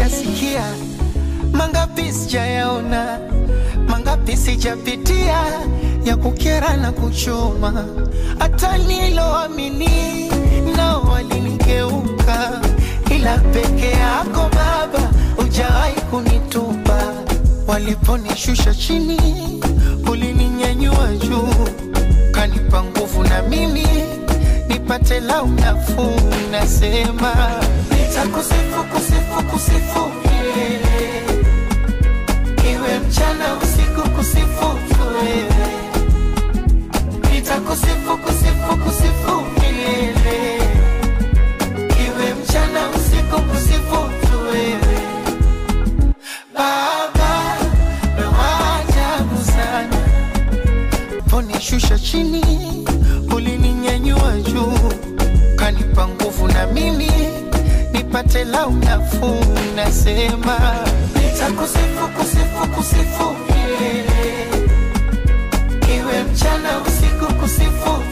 sijasikia, mangapi sijayaona, mangapi sijapitia ya kukera na kuchoma, hata niloamini nao walinigeuka, ila peke yako Baba hujawahi kunitupa. Waliponishusha chini, ulininyanyua juu, kanipa nguvu na mimi nipate lau nafuu. Nasema nitakusifu, kusifu, kusifu milele, iwe mchana usiku, kusifu tu wewe. Nitakusifu, kusifu, kusifu milele, iwe mchana usiku, kusifu tu wewe. Baba, wewe wa ajabu sana, ponishusha chini, ulininyanyua juu, kanipa nguvu na mimi nipate lau nafuu. Nasema nitakusifu, kusifu, kusifu milele, iwe mchana usiku, kusifu